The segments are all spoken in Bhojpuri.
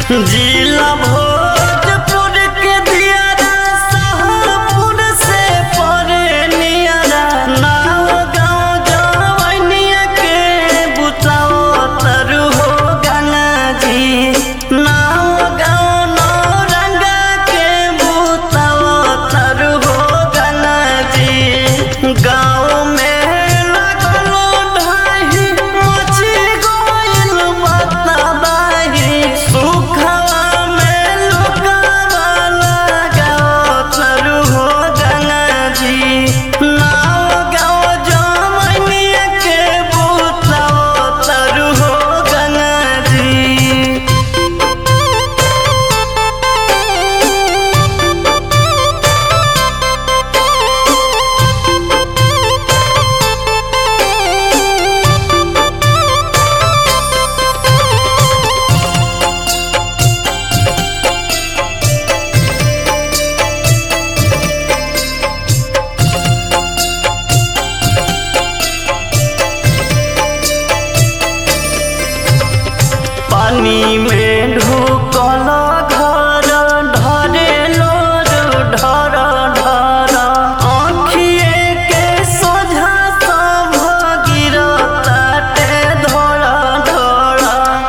जिला भोजपुर के दियारा शाहपुर से परे नियारा नाव गाँव जवनिया के बुताओ तरु हो गंगा जी नाव गाँव नौरंगा के बुताओ तरु हो गंगा जी गाँव में लगलो ढाही मची गोइल बताबाही सुखवा में लुकावा लगाओ तरु हो गंगा जी नाव गाँव जमनिया के बुताओ तरु हो गंगा जी पानी में ढुकल घर ढरे लोर ढर ढर आँखिए के सोझा सब गिरताटे धड़ धड़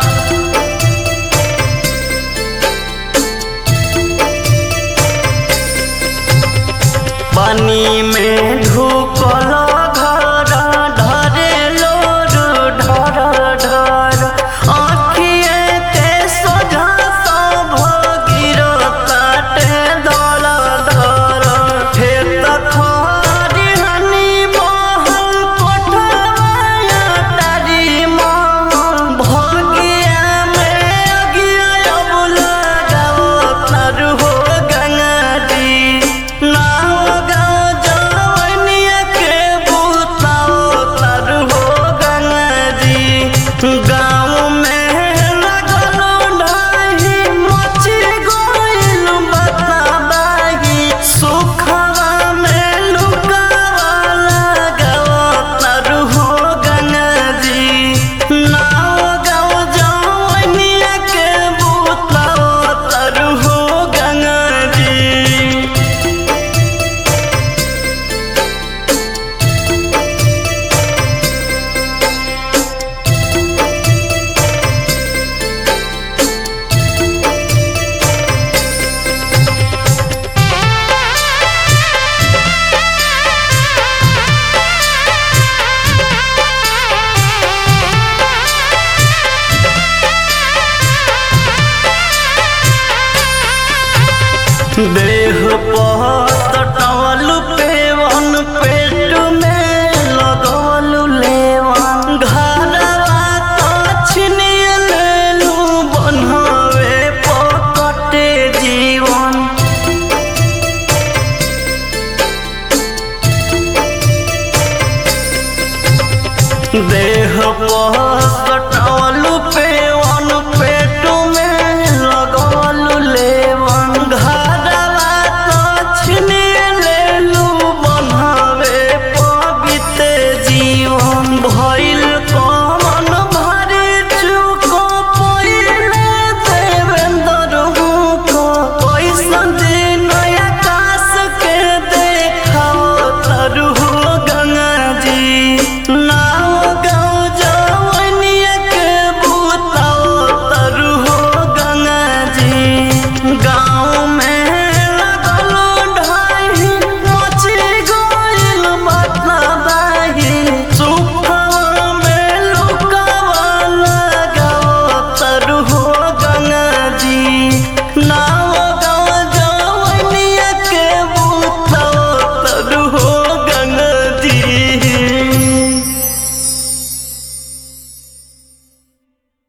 पानी में ढुकल घर ढरे लोर ढर ढर आँखिए के सोझा सब गिरताटे धड़ धड़ खेत खरिहनी महल कोठवाया तारी महल भगिया में अगिया अब लगाओ तरु हो गंगा जी नाव गाँव जवनिया के बुताओ तरु हो गंगा जी गाँव में लगलो ढाही मची गोइल बताबाही सुखवा में लुकावा लगाओ तरु हो गंगा जी नाव गाँव जवनिया के बुताओ तरु हो गंगा जी दे